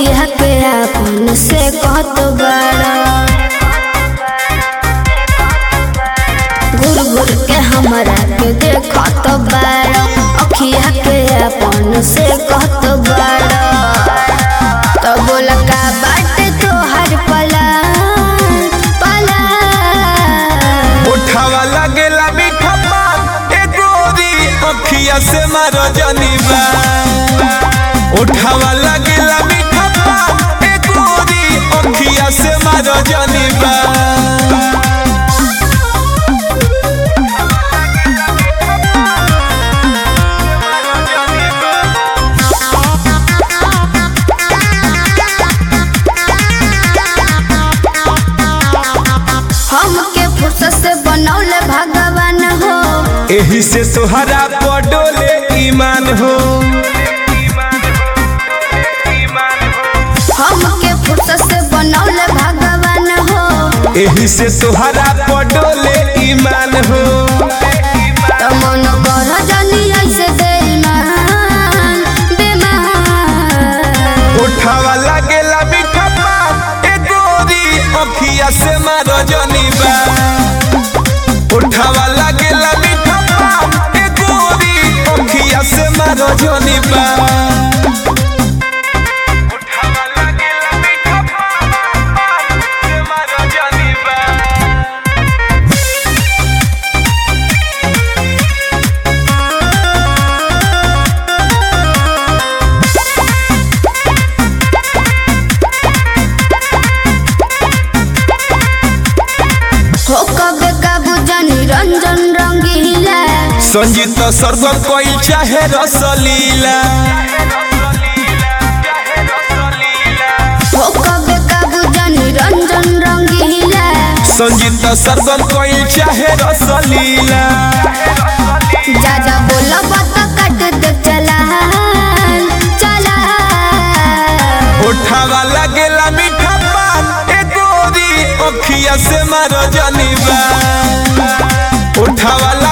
अखिया के अपन से कहत बाड़ा घुर घुर के हमरा के देखत बाड़ा अखिया के अपन से कहत बाड़ा तो बोल का बाटे तोहर पला पला उठावा लगेला मीठा पान ए गोरी अखिया से मार जनीबा उठावा लगेला मीठा पान ए गोरी अखिया से मार जनीबा हमके फुर्सत से बनौले भगवान हो एही से तोहरा पडोले ईमान हो हमके फुर्सत से बनौले भगवान हो एही से तोहरा पडोले ईमान हो तो मन कर जानी ऐसे बेईमान बेमान उठावा लगेला मीठा पान ए गोरी अखिया से मार जनीबा उठावा लगेला मीठा पान ए गोरी अखिया से मार जनीबा उठावा लगेला मीठा पान से मार जनीबा हो कबे काबू जानी रंजन रंगीला संगीत सर्वम कोई चाहे रसलीला हो कबे काबू जानी रंजन रंगीला संगीत सर्वम कोई चाहे रसलीला जा जा बोला बात कट दे चला चला उठावा लगेला मीठा पान ए गोरी अखिया से मार जनीबा उठावा